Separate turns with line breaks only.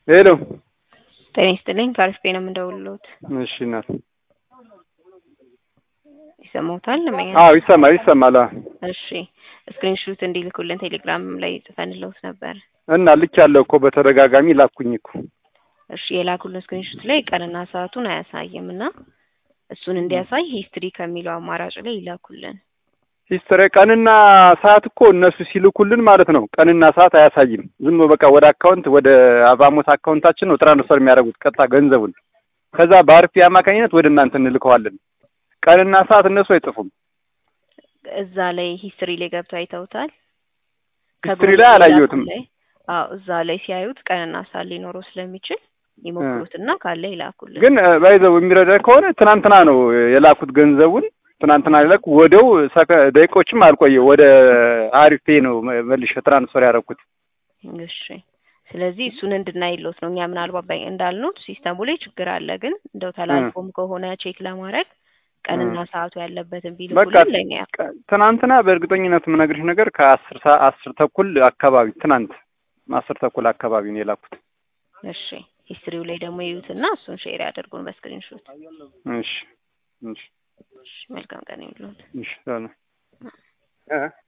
ሄሎ
ጤና ይስጥልኝ ከአሪፍ ነው የምንደውልልዎት።
እሺ እናት
ይሰማዎታል? ለመኛ
አዎ ይሰማል ይሰማል አዎ
እሺ ስክሪንሹት እንዲልኩልን ቴሌግራም ላይ ጽፈንልዎት ነበር።
እና ልክ ያለው እኮ በተደጋጋሚ ላኩኝ እኮ
እሺ የላኩልን ስክሪንሹት ላይ ቀንና ሰዓቱን አያሳይም እና እሱን እንዲያሳይ ሂስትሪ ከሚለው አማራጭ ላይ ይላኩልን።
ሂስትሪ ቀንና ሰዓት እኮ እነሱ ሲልኩልን ማለት ነው ቀንና ሰዓት አያሳይም። ዝም በቃ ወደ አካውንት ወደ አቫሞት አካውንታችን ነው ትራንስፈር የሚያደርጉት ቀጥታ ገንዘቡን። ከዛ በአርፒ አማካኝነት ወደ እናንተ እንልከዋለን። ቀንና ሰዓት እነሱ አይጽፉም።
እዛ ላይ ሂስትሪ ላይ ገብተው አይተውታል?
ሂስትሪ ላይ አላየሁትም።
ላይ አዎ እዛ ላይ ሲያዩት ቀንና ሰዓት ሊኖረው ስለሚችል ይሞክሩትና ካለ ይላኩልን።
ግን ባይዘው የሚረዳ ከሆነ ትናንትና ነው የላኩት ገንዘቡን ትናንትና ላኩ። ወደው ሰከ- ደቂቆችም አልቆየ ወደ አሪፍ ፔ ነው መልሼ ትራንስፈር ያደረኩት።
እሺ ስለዚህ እሱን እንድናይሎት ነው። እኛ ምናልባት ባይ- እንዳልኖት ሲስተሙ ላይ ችግር አለ፣ ግን እንደው ተላልፎም ከሆነ ቼክ ለማድረግ ቀንና ሰዓቱ ያለበትን
በቃ
ቢልኩልን ለእኛ
ቀ- ትናንትና በእርግጠኝነት የምነግርሽ ነገር ከአስር ሰዓት አስር ተኩል አካባቢ ትናንት አስር ተኩል አካባቢ ነው የላኩት።
እሺ ሂስትሪው ላይ ደግሞ ይዩትና እሱን ሼር ያደርጉን በስክሪንሾት።
እሺ እሺ
እሺ መልካም ቀን ይሁንልዎት።
እሺ ሰላም እ